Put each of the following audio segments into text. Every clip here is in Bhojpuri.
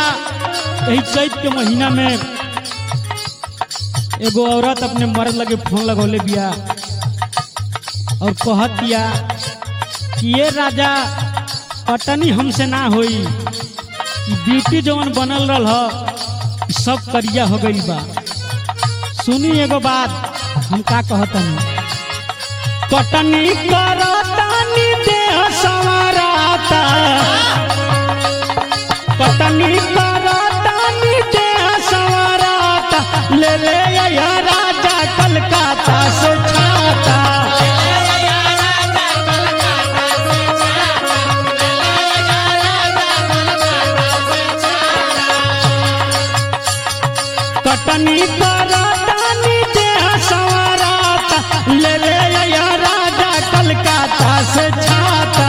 यही चैत के महीना में एगो औरत अपने मर्द लगे फोन लगौले बिया और कहत बिया कि ये राजा पटनी हमसे ना होई ई ब्यूटी जवन बनल रहल ह ई सब करिया हो गई बा सुनी एगो बात हम का कहतनी कटनी करतानी देह संवराता कटनी करतानी देह संवराता ले ले या राजा कलकत्ता से छाता कटनी करतानी देह संवराता ले ले या राजा कलकत्ता से छाता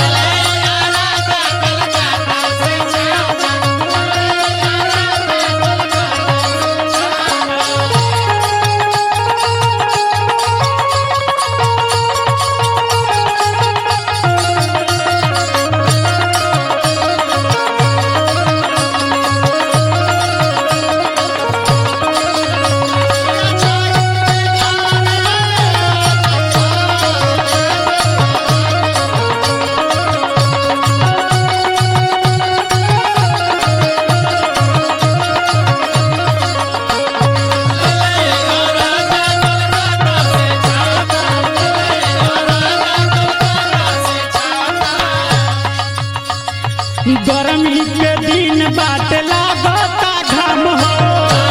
गर्मी के दिन बाट लागता घाम हो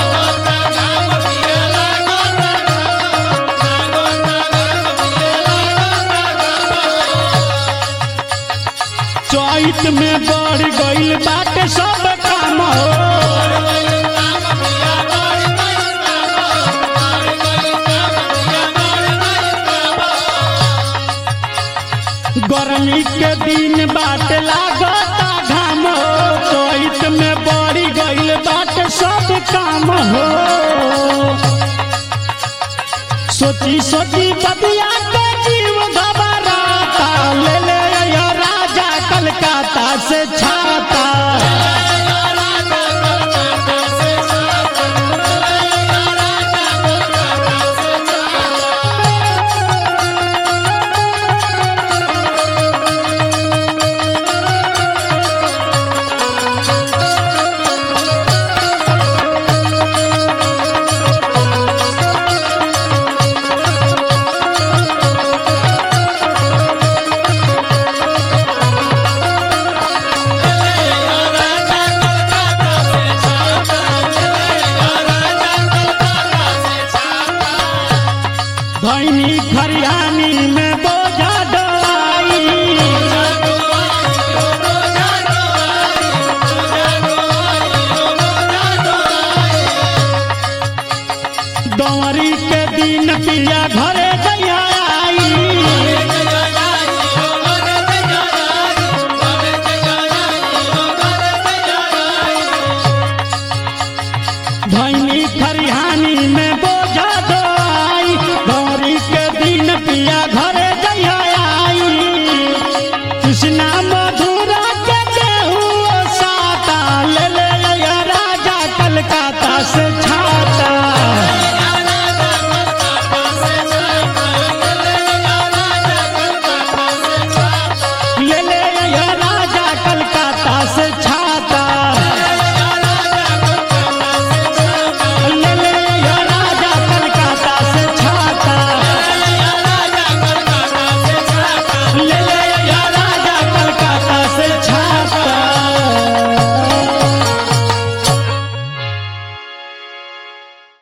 चैत में बढ़ गईल बाटे सब काम हो गर्मी के दिन बाट लागता घाम हो चैत में बढ़ गईल बाटे सब काम हो सोची सोची बतिया के जीव घबराता ले ले या राजा कलकत्ता से छा